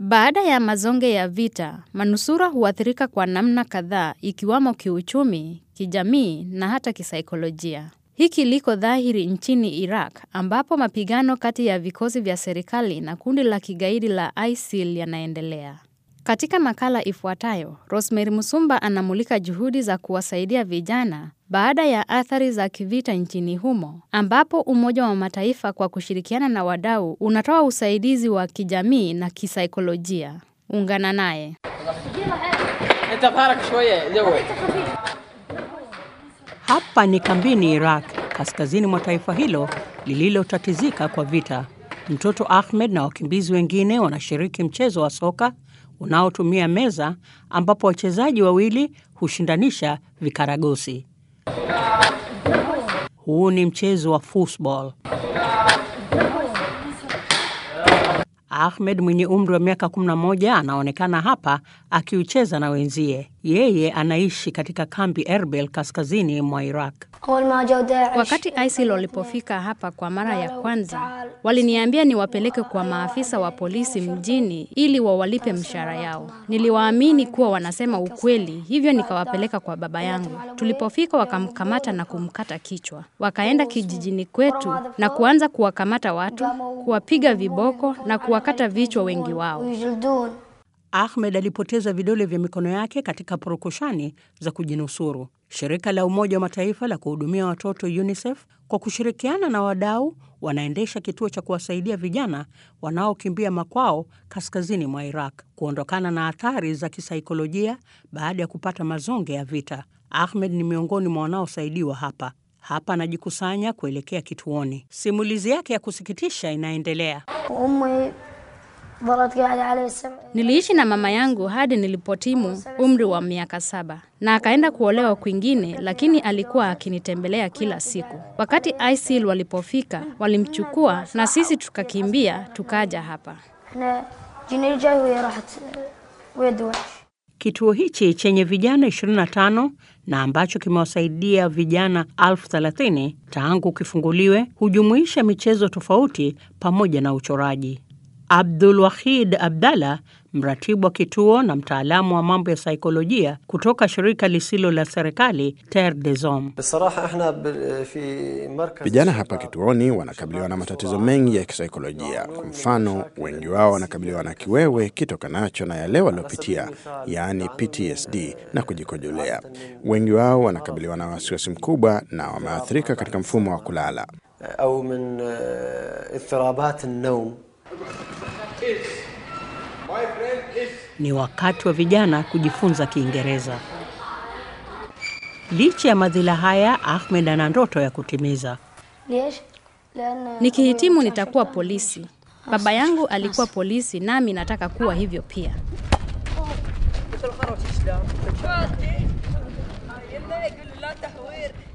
Baada ya mazonge ya vita, manusura huathirika kwa namna kadhaa ikiwamo kiuchumi, kijamii na hata kisaikolojia. Hiki liko dhahiri nchini Iraq ambapo mapigano kati ya vikosi vya serikali na kundi la kigaidi la ISIL yanaendelea. Katika makala ifuatayo, Rosemary Musumba anamulika juhudi za kuwasaidia vijana baada ya athari za kivita nchini humo, ambapo Umoja wa Mataifa kwa kushirikiana na wadau unatoa usaidizi wa kijamii na kisaikolojia. Ungana naye. Hapa ni kambini Iraq, kaskazini mwa taifa hilo lililotatizika kwa vita. Mtoto Ahmed na wakimbizi wengine wanashiriki mchezo wa soka unaotumia meza ambapo wachezaji wawili hushindanisha vikaragosi. Huu ni mchezo wa football. Ahmed mwenye umri wa miaka 11 anaonekana hapa akiucheza na wenzie. Yeye anaishi katika kambi Erbil kaskazini mwa Iraq. Wakati ISIL walipofika hapa kwa mara ya kwanza, waliniambia niwapeleke kwa maafisa wa polisi mjini ili wawalipe mshahara yao. Niliwaamini kuwa wanasema ukweli, hivyo nikawapeleka kwa baba yangu. Tulipofika wakamkamata na kumkata kichwa. Wakaenda kijijini kwetu na kuanza kuwakamata watu, kuwapiga viboko na kuwakata vichwa wengi wao. Ahmed alipoteza vidole vya mikono yake katika purukushani za kujinusuru. Shirika la Umoja wa Mataifa la kuhudumia watoto UNICEF kwa kushirikiana na wadau wanaendesha kituo cha kuwasaidia vijana wanaokimbia makwao kaskazini mwa Iraq kuondokana na athari za kisaikolojia baada ya kupata mazonge ya vita. Ahmed ni miongoni mwa wanaosaidiwa hapa. Hapa anajikusanya kuelekea kituoni. Simulizi yake ya kusikitisha inaendelea. Niliishi na mama yangu hadi nilipotimu umri wa miaka saba na akaenda kuolewa kwingine, lakini alikuwa akinitembelea kila siku. Wakati ISIL walipofika, walimchukua na sisi tukakimbia tukaja hapa. Kituo hichi chenye vijana 25 na ambacho kimewasaidia vijana elfu thelathini tangu kifunguliwe hujumuisha michezo tofauti pamoja na uchoraji. Abdul Wahid Abdallah, mratibu wa kituo na mtaalamu wa mambo ya saikolojia kutoka shirika lisilo la serikali Terre des Hommes. Vijana hapa kituoni wanakabiliwa na matatizo mengi ya kisaikolojia. Kwa mfano, wengi wao wanakabiliwa na kiwewe kitokanacho na yale waliopitia, yaani PTSD na kujikojolea. Wengi wao wanakabiliwa na wasiwasi mkubwa na wameathirika katika mfumo wa kulala. au min idhirabat an-nawm Ni wakati wa vijana kujifunza Kiingereza. Licha ya madhila haya, Ahmed ana ndoto ya kutimiza. Nikihitimu nitakuwa polisi. Baba yangu alikuwa polisi, nami nataka kuwa hivyo pia. يلا يقول لا تحوير